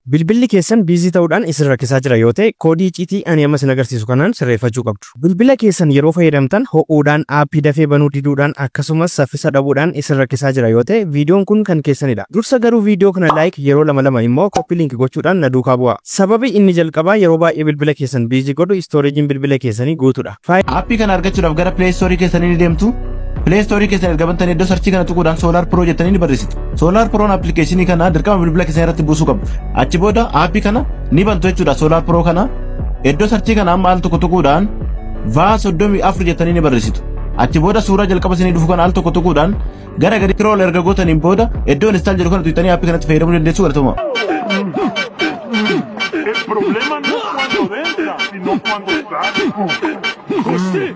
Bilbilli keessan biizii ta'uudhaan isin rakkisaa jira yoo ta'e koodii icciitii ani amma isin agarsiisu kanaan sirreeffachuu qabdu. Bilbila keessan yeroo fayyadamtan ho'uudhaan aappii dafee banuu diduudhaan akkasumas saffisa dhabuudhaan isin rakkisaa jira yoo ta'e viidiyoon kun kan keessanidha. Dursa garuu viidiyoo kana laayik yeroo lama lama immoo koppii liinki gochuudhaan na duukaa bu'a. Sababi inni jalqabaa yeroo baay'ee bilbila keessan biizii godhu istooreejiin bilbila keessanii guutuudha. Aappii kana argachuudhaaf gara Play Store keessanii ni deemtu. Play Store keessan erga bantanii iddoo sarchii kana tuquudhaan Solar Pro jettanii ni barreessitu. Solar Proon appilikeeshinii kana dirqama bilbila keessan irratti buusuu qabdu. Achi booda aappii kana ni bantu jechuudha Solar Pro kana. Iddoo sarchii kana amma al tokko tuquudhaan vaa soddomii afur jettanii ni barreessitu. Achi booda suuraa jalqaba isinii dhufu kana al tokko tuquudhaan gara gadi scroll erga gootaniin booda iddoo install jedhu kana tuqxanii aappii kanatti fayyadamuu dandeessu galatuma. El problema no es cuando entra, sino cuando sale. José,